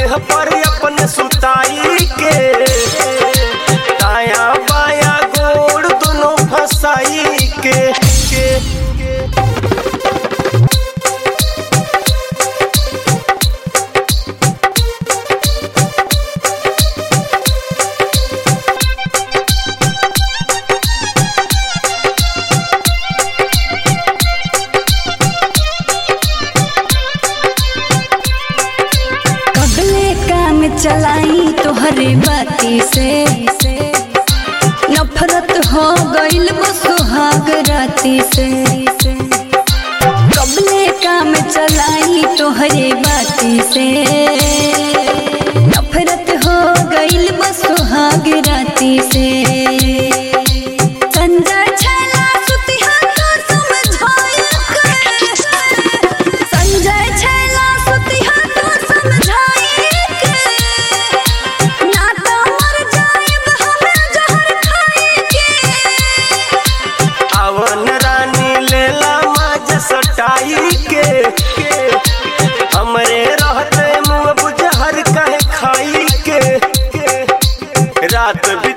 देह पर अपने सुताई के दाया बाया गोड़ दोनों फसाई के के कबले काम चलाई तोहरे बाती से नफरत हो गइल सुहाग राती से कबले काम चलाई तोहरे बाती से नफरत हो गइल सुहाग राती से संजय छला सुतिहा तो समझाए के संजय छला सुतिहा तो समझाए के ना तो मर जाएब हमें जहर खाए के अवन रानी लेला माज सटाई के हमरे रहते मुँह बुझहर कहे खाई के रात